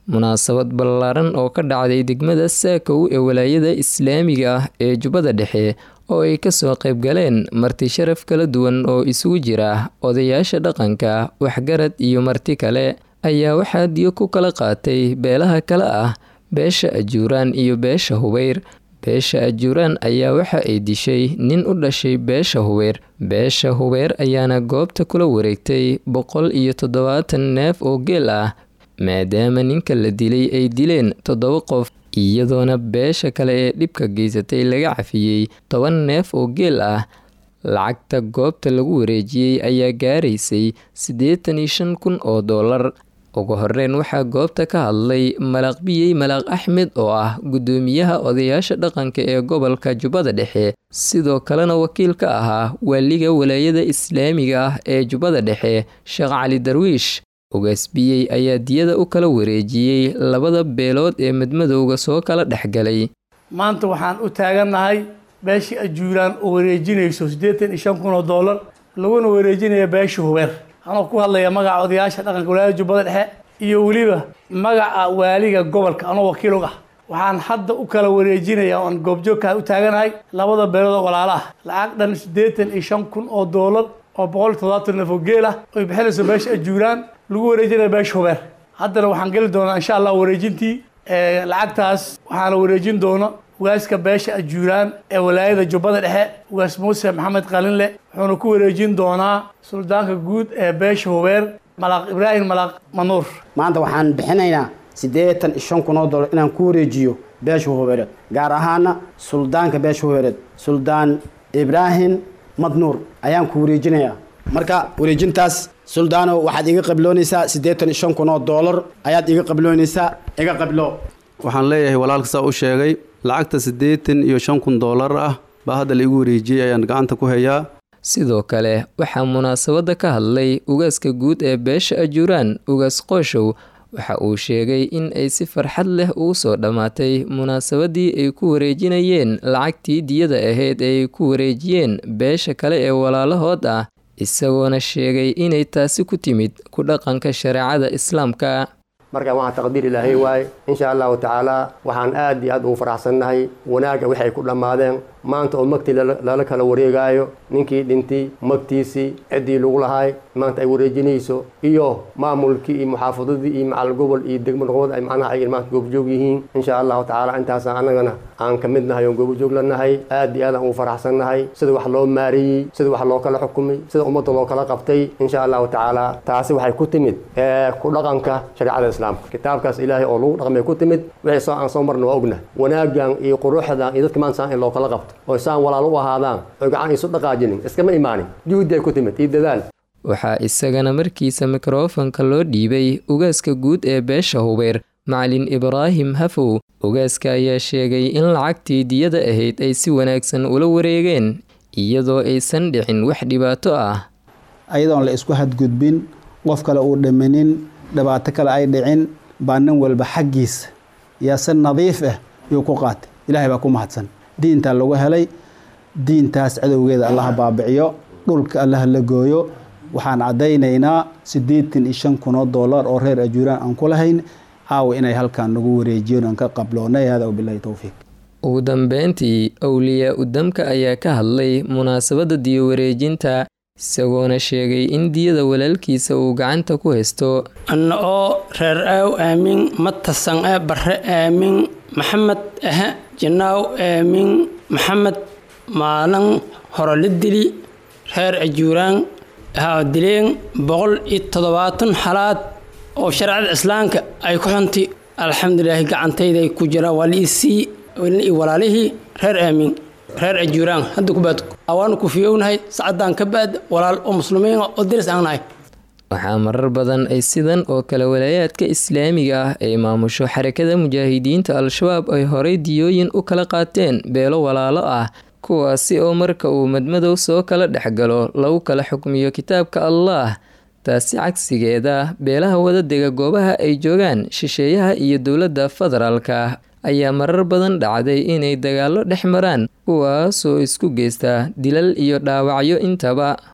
munaasabad ballaaran oo ka dhacday degmada saakow ee walaayada islaamiga ah ee jubbada dhexe oo ay kasoo qayb galeen marti sharaf kala duwan oo isugu jira odayaasha dhaqanka waxgarad iyo marti kale ayaa waxaa diyo ku kala qaatay beelaha kale ah beesha ajuuraan iyo beesha hubeyr beesha ajuuraan ayaa waxa ay dishay nin u dhashay beesha hubeyr beesha hubeyr ayaana goobta kula wareegtay boqol iyo toddobaatan neef oo geel ah maadaama ninka la dilay ay dileen toddoba qof iyadoona beesha kale ee dhibka geysatay laga cafiyey toban neef oo geel ah lacagta goobta lagu wareejiyey ayaa gaaraysay siddeetan iyo shan kun oo dollar ugu horeyn waxaa goobta ka hadlay malaaq biyey malaaq axmed oo ah guddoomiyaha odayaasha dhaqanka ee gobolka jubbada dhexe sidoo kalena wakiil ka ahaa waaliga walaayada islaamiga ah ee jubbada dhexe sheekh cali darwiish ugaasbiyey ayaa diyada u kala wareejiyey labada beelood ee madmadowga soo kala dhexgalay maanta waxaan u taagannahay beeshii ajuuraan oo wareejinayso siddeetan iyo shan kun oo dollar laguna wareejinaya beesha hubeer anoo ku hadlaya magaca odayaasha dhaqanka walaayada jubbada dhexe iyo weliba magaca waaliga gobolka anoo wakiil og ah waxaan hadda u kala wareejinaya oan goobjoogkaa u taaganahay labada beelood oo walaala ah lacag dhan siddeetan iyo shan kun oo dollar oo boqol iyo toddobaatan neef oo geel ah oy bixinayso beesha ajuuraan lagu wareejinaya beesha hubeer haddana waxaan geli doonaa insha allah wareejintii lacagtaas waxaana wareejin doona ugaaska beesha ajuuraan ee walaayada jubbada dhexe ugaas muuse maxamed qalinle wuxuuna ku wareejin doonaa suldaanka guud ee beesha hubeer malaaq ibraahim malaaq manuur maanta waxaan bixinaynaa siddeetan iyo shan kun oo dollar inaan ku wareejiyo beesha hubeereed gaar ahaana suldaanka beesha hubeereed suldaan ibraahim madnuur ayaan ku wareejinayaa marka wareejintaas suldaano waxaad iga qabloonaysaa siddeetan iyo shan kun oo dollar ayaad iga qabloonaysaa iga qablo waxaan leeyahay walaalka saa u sheegay lacagta siddeetan iyo shan kun dollar ah baa hadda la igu wareejiyey ayaan gacanta ku hayaa sidoo kale waxaa munaasabadda ka hadlay ugaaska guud ee beesha ajuuraan ugaas qooshow waxa uu sheegay in ay si farxad leh ugu soo dhammaatay munaasabadii ay ku wareejinayeen lacagtii diyada ahayd ee ay ku wareejiyeen beesha kale ee walaalahood ah isagoona sheegay inay taasi ku timid ku dhaqanka shareecada islaamka markaan waxaa taqdiir ilaahay waaye insha allahu tacaala waxaan aad iyo aad ugu faraxsannahay wanaagga waxay ku dhammaadeen maanta oo magtii lala kala wareegaayo ninkii dhintay magtiisii ciddii lagu lahaay maanta ay wareejinayso iyo maamulkii iyo muxaafadadii iyo macal gobol iyo degmo noqood ay macnaha ay maanta goobjoog yihiin insha allahu tacaala intaasa annagana aan ka mid nahay oon goobjoog la nahay aad iyo aad aan ugu faraxsannahay sida wax loo maareeyey sida wax loo kala xukumay sida ummadda loo kala qabtay insha allahu tacaala taasi waxay ku timid ku dhaqanka shareecada islaamka kitaabkaas ilaahay oo lagu dhaqmay ku timid wixii soo aan soo marna waa ogna wanaagan iyo quruxdan iyo dadka maanta saan in loo kala qabto oo saan walaalo u ahaadaan oo gacan isu dhaqaajinin iskama imaanin juhdi ay ku timid iyo dadaal waxaa isagana markiisa mikrofonka loo dhiibay ugaaska guud ee beesha hubeer macalin ibraahim hafow ugaaska ayaa sheegay in lacagtii diyada ahayd ay si wanaagsan ula wareegeen iyadoo aysan dhicin wax dhibaato ah ayadoon la isku hadgudbin qof kale uu dhimanin dhibaato kale ay dhicin baa nin walba xaggiisa yaa si nadiif ah yuu ku qaatay ilaahay baa ku mahadsan diintaa lagu helay diintaas cadowgeeda allaha baabiciyo dhulka allaha la gooyo waxaan caddaynaynaa siddeetan iyo shan kun oo dollar oo reer ajuuraan aan ku lahayn caawa inay halkaan nagu wareejiyen aan ka qabloonay hada wabilahi towfiiq ugu dambeyntii awliyaa udamka ayaa ka hadlay munaasabadda diyo wareejinta isagoona sheegay in diyada walaalkiisa uu gacanta ku haysto anna oo reer aaw aamin matasan ee barre aamin maxamed ahe jinaaw aamin maxamed maalin hore la dili reer ajuuraan haa dileen boqol iyo toddobaatan xalaad oo shareecada islaamka ay ku xuntay alxamdulilaahi gacantayday ku jiraan waa liisii iyo walaalihii reer aamin reer ajuuraan hadda kubaad waanu ku fiyownahay sacaddaan ka baad walaal oo muslimiin oo diris aan nahay waxaa marar badan ay sidan oo kale walaayaadka islaamiga ah ay maamusho xarakada mujaahidiinta al-shabaab ay horay diyooyin u kala qaateen beelo walaalo ah kuwaasi oo marka uu madmadow soo kala dhexgalo lagu kala xukmiyo kitaabka allaah taasi cagsigeeda beelaha wadadega goobaha ay joogaan shisheeyaha iyo dowladda federaalka ayaa marar badan dhacday inay dagaallo dhex maraan kuwaasoo isku geysta dilal iyo dhaawacyo intaba